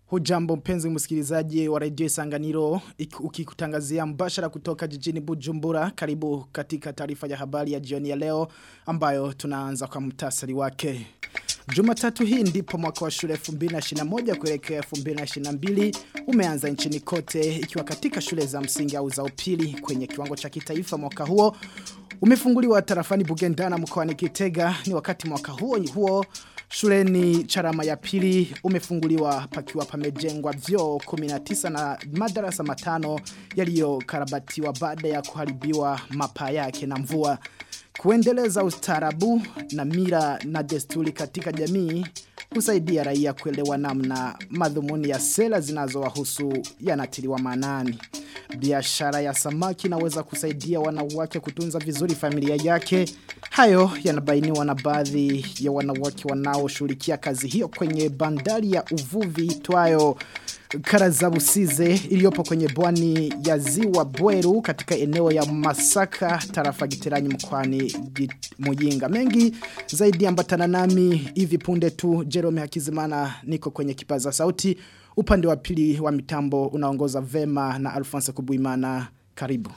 Hujambo mpenzi msikilizaji wa redio Isanganiro ukikutangazia mbashara kutoka jijini Bujumbura karibu katika taarifa ya habari ya jioni ya leo ambayo tunaanza kwa mtasari wake. Jumatatu hii ndipo mwaka wa shule 2021 kuelekea 2022 umeanza nchini kote ikiwa katika shule za msingi au za upili kwenye kiwango cha kitaifa mwaka huo umefunguliwa tarafani Bugendana mkoani Kitega ni wakati mwaka huo huo Shuleni charama ya pili umefunguliwa pakiwa pamejengwa vyo 19 na madarasa matano yaliyokarabatiwa baada ya kuharibiwa mapa yake na mvua. Kuendeleza ustaarabu na mira na desturi katika jamii husaidia raia kuelewa namna madhumuni ya sera zinazowahusu yanatiliwa manani. Biashara ya samaki inaweza kusaidia wanawake kutunza vizuri familia yake. Hayo yanabainiwa na baadhi ya wanawake wanaoshughulikia kazi hiyo kwenye bandari ya uvuvi itwayo Karazabusize iliyopo kwenye bwani ya ziwa Bweru katika eneo ya Masaka tarafa Giteranyi mkwani Muyinga. Mengi zaidi ambatana nami hivi punde tu Jerome Hakizimana niko kwenye kipaza sauti. Upande wa pili wa mitambo unaongoza vema na Alphonse Kubuimana. Karibu.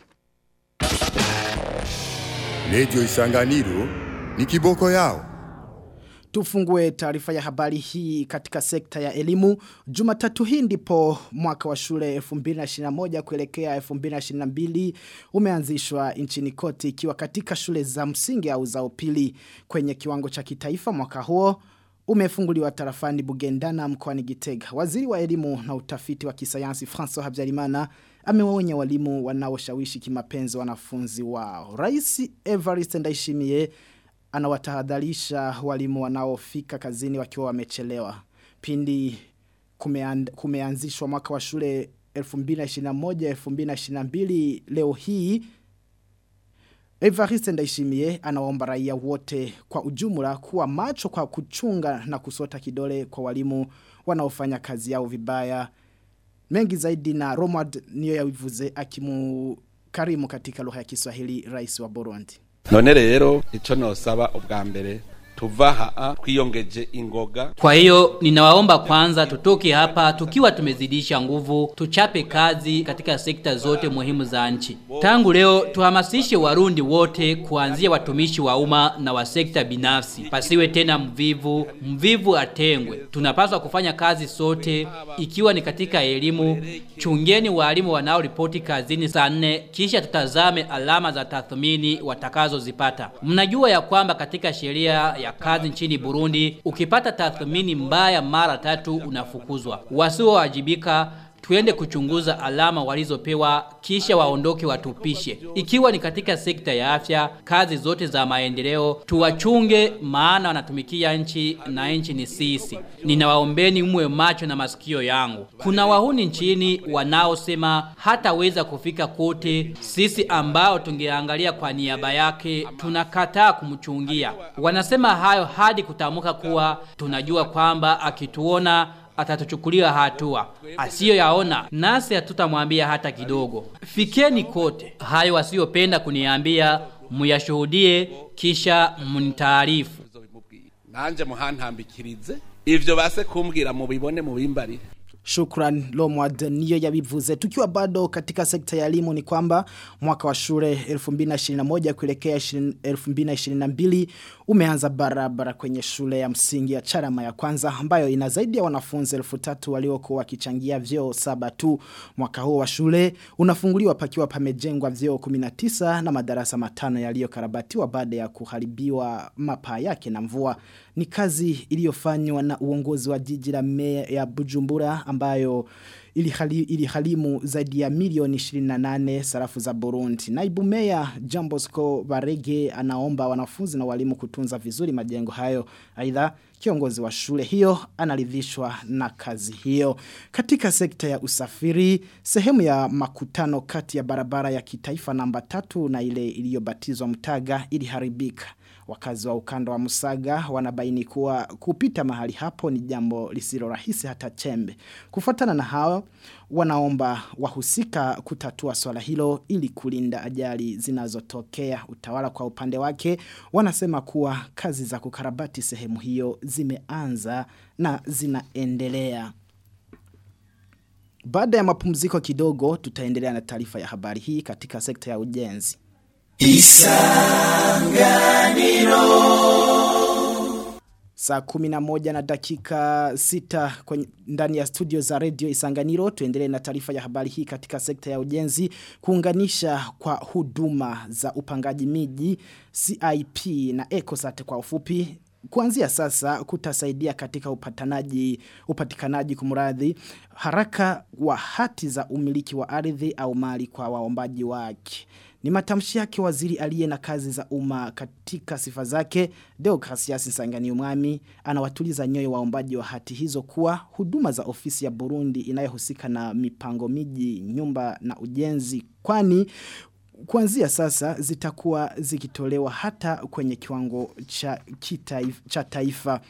Radio Isanganiro ni kiboko yao. Tufungue taarifa ya habari hii katika sekta ya elimu. Jumatatu hii ndipo mwaka wa shule 2021 kuelekea 2022 umeanzishwa nchini kote ikiwa katika shule za msingi au za upili kwenye kiwango cha kitaifa mwaka huo umefunguliwa tarafani Bugendana mkoani Gitega. Waziri wa elimu na utafiti wa kisayansi François Habyarimana amewaonya walimu wanaoshawishi kimapenzi wanafunzi wao. Rais Evariste Ndayishimiye anawatahadharisha walimu wanaofika kazini wakiwa wamechelewa. Pindi kumeand, kumeanzishwa mwaka wa shule 2021-2022 leo hii Evariste Ndayishimiye anaomba raia wote kwa ujumla kuwa macho kwa kuchunga na kusota kidole kwa walimu wanaofanya kazi yao vibaya. Mengi zaidi na Romad niyo yawivuze akimu karimu katika lugha ya Kiswahili rais wa Burundi. none rero ico nosaba ubwa mbere tuva haa twiyongeje ingoga Kwa hiyo ninawaomba kwanza tutoke hapa tukiwa tumezidisha nguvu, tuchape kazi katika sekta zote muhimu za nchi. Tangu leo tuhamasishe Warundi wote kuanzia watumishi wa umma na wa sekta binafsi. Pasiwe tena mvivu, mvivu atengwe. Tunapaswa kufanya kazi sote ikiwa ni katika elimu. Chungeni walimu wanaoripoti kazini saa nne kisha tutazame alama za tathmini watakazozipata. Mnajua ya kwamba katika sheria ya kazi nchini Burundi ukipata tathmini mbaya mara tatu unafukuzwa. Wasiowajibika tuende kuchunguza alama walizopewa kisha waondoke watupishe. Ikiwa ni katika sekta ya afya, kazi zote za maendeleo tuwachunge, maana wanatumikia nchi na nchi ni sisi. Ninawaombeni mwe macho na masikio yangu. Kuna wahuni nchini wanaosema hataweza kufika kote, sisi ambao tungeangalia kwa niaba yake tunakataa kumchungia. Wanasema hayo hadi kutamuka kuwa tunajua kwamba akituona atatuchukulia hatua. Asiyo yaona, nasi hatutamwambia hata kidogo. Fikeni kote. Hayo wasiyopenda kuniambia, muyashuhudie kisha munitaarifu. nanje muhantambikirize ivyo base kumbwira mubibone mubimbarire Shukran Lomwad niyo yabivuze. Tukiwa bado katika sekta ya elimu ni kwamba mwaka wa shule 2021 kuelekea 2022 umeanza barabara kwenye shule ya msingi ya Charama ya kwanza ambayo ina zaidi ya wanafunzi 3000 waliokuwa wakichangia vyoo saba tu. Mwaka huo wa shule unafunguliwa pakiwa pamejengwa vyoo 19 na madarasa matano yaliyokarabatiwa baada ya kuharibiwa mapaa yake na mvua. Ni kazi iliyofanywa na uongozi wa jiji la meya ya Bujumbura ambayo ilihali, ilihalimu zaidi ya milioni 28 sarafu za Burundi. Naibu meya Jambosco Barege anaomba wanafunzi na walimu kutunza vizuri majengo hayo. Aidha kiongozi wa shule hiyo analidhishwa na kazi hiyo. Katika sekta ya usafiri, sehemu ya makutano kati ya barabara ya kitaifa namba tatu na ile iliyobatizwa mtaga iliharibika. Wakazi wa ukanda wa Musaga wanabaini kuwa kupita mahali hapo ni jambo lisilo rahisi hata chembe. Kufuatana na hao wanaomba wahusika kutatua swala hilo ili kulinda ajali zinazotokea. Utawala kwa upande wake wanasema kuwa kazi za kukarabati sehemu hiyo zimeanza na zinaendelea. Baada ya mapumziko kidogo tutaendelea na taarifa ya habari hii katika sekta ya ujenzi. Saa kumi na moja na dakika sita kwenye, ndani ya studio za radio Isanganiro tuendelee na taarifa ya habari hii katika sekta ya ujenzi kuunganisha kwa huduma za upangaji miji CIP na ECOSAT kwa ufupi Kuanzia sasa kutasaidia katika upatanaji upatikanaji kumradhi haraka wa hati za umiliki wa ardhi au mali kwa waombaji wake. Ni matamshi yake waziri aliye na kazi za umma katika sifa zake Deogratias Nsangani Umwami anawatuliza nyoyo waombaji wa hati hizo kuwa huduma za ofisi ya Burundi inayohusika na mipango miji nyumba na ujenzi kwani kuanzia sasa zitakuwa zikitolewa hata kwenye kiwango cha, kitaifa, cha taifa.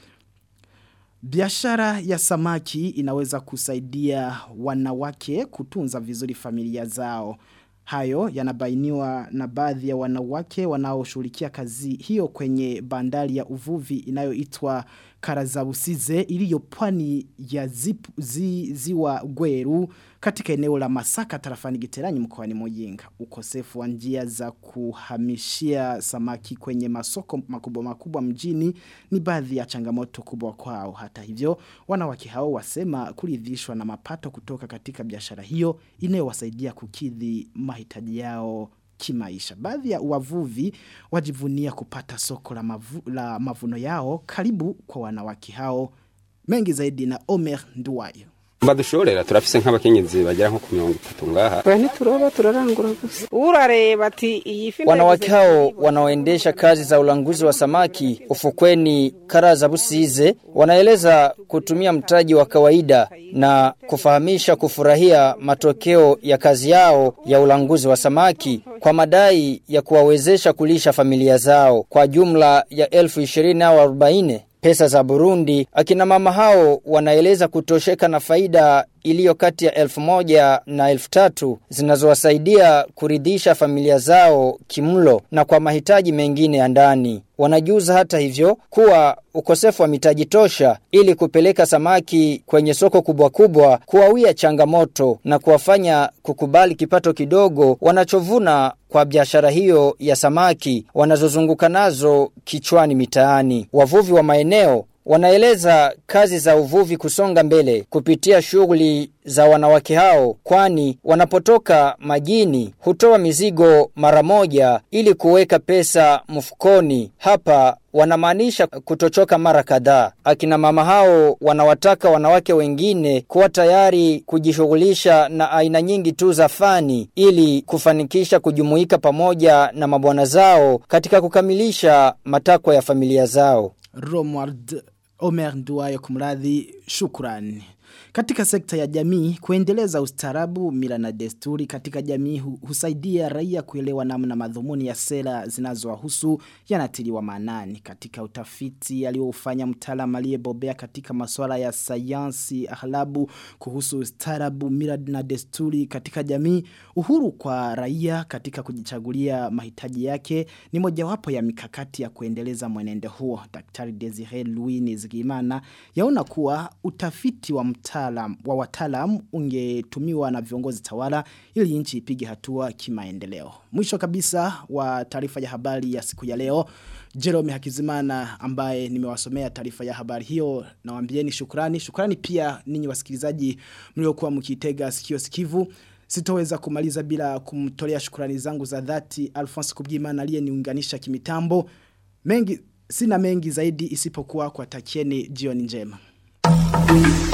Biashara ya samaki inaweza kusaidia wanawake kutunza vizuri familia zao. Hayo yanabainiwa na baadhi ya wanawake wanaoshughulikia kazi hiyo kwenye bandari ya uvuvi inayoitwa Karazabusize iliyo pwani ya zipu, zi, ziwa Gweru katika eneo la Masaka tarafani Giteranyi mkoani Muyinga. Ukosefu wa njia za kuhamishia samaki kwenye masoko makubwa makubwa mjini ni baadhi ya changamoto kubwa kwao. Hata hivyo, wanawake hao wasema kuridhishwa na mapato kutoka katika biashara hiyo inayowasaidia kukidhi mahitaji yao kimaisha. Baadhi ya wavuvi wajivunia kupata soko la, mavu, la mavuno yao karibu kwa wanawake hao. Mengi zaidi na Omer Nduwayo. badushorera turafise nk'abakenyezi bagera nko ku mirongo itatu ngaha Oya ntituroba turarangura gusa urareba ati iyi fi Wanawake hao wanaoendesha kazi za ulanguzi wa samaki ufukweni Karaza Busize wanaeleza kutumia mtaji wa kawaida na kufahamisha kufurahia matokeo ya kazi yao ya ulanguzi wa samaki kwa madai ya kuwawezesha kulisha familia zao kwa jumla ya elfu ishirini au arobaini pesa za Burundi, akina mama hao wanaeleza kutosheka na faida iliyo kati ya elfu moja na elfu tatu zinazowasaidia kuridhisha familia zao kimlo na kwa mahitaji mengine ya ndani. Wanajuza hata hivyo kuwa ukosefu wa mitaji tosha ili kupeleka samaki kwenye soko kubwa kubwa kuwawia changamoto na kuwafanya kukubali kipato kidogo wanachovuna kwa biashara hiyo ya samaki wanazozunguka nazo kichwani mitaani. Wavuvi wa maeneo wanaeleza kazi za uvuvi kusonga mbele kupitia shughuli za wanawake hao kwani wanapotoka majini hutoa mizigo mara moja ili kuweka pesa mfukoni hapa wanamaanisha kutochoka mara kadhaa akina mama hao wanawataka wanawake wengine kuwa tayari kujishughulisha na aina nyingi tu za fani ili kufanikisha kujumuika pamoja na mabwana zao katika kukamilisha matakwa ya familia zao Romwald Omer Nduwayo kumradhi shukrani. Katika sekta ya jamii, kuendeleza ustarabu, mila na desturi katika jamii hu, husaidia raia kuelewa namna madhumuni ya sera zinazowahusu yanatiliwa maanani. Katika utafiti aliofanya mtaalamu aliyebobea katika masuala ya sayansi ahlabu kuhusu ustarabu, mila na desturi katika jamii, uhuru kwa raia katika kujichagulia mahitaji yake ni mojawapo ya mikakati ya kuendeleza mwenendo huo. Daktari Desire Louis Nizigimana yaona kuwa utafiti wa mtaalamu wa wataalam ungetumiwa na viongozi tawala ili nchi ipige hatua kimaendeleo. Mwisho kabisa wa taarifa ya habari ya siku ya leo, Jerome Hakizimana ambaye nimewasomea taarifa ya habari hiyo nawaambieni shukrani. Shukrani pia ninyi wasikilizaji mliokuwa mkitega sikio sikivu. Sitoweza kumaliza bila kumtolea shukrani zangu za dhati Alphonse Kubgimana aliyeniunganisha kimitambo. Mengi sina mengi zaidi isipokuwa kwa takieni jioni njema.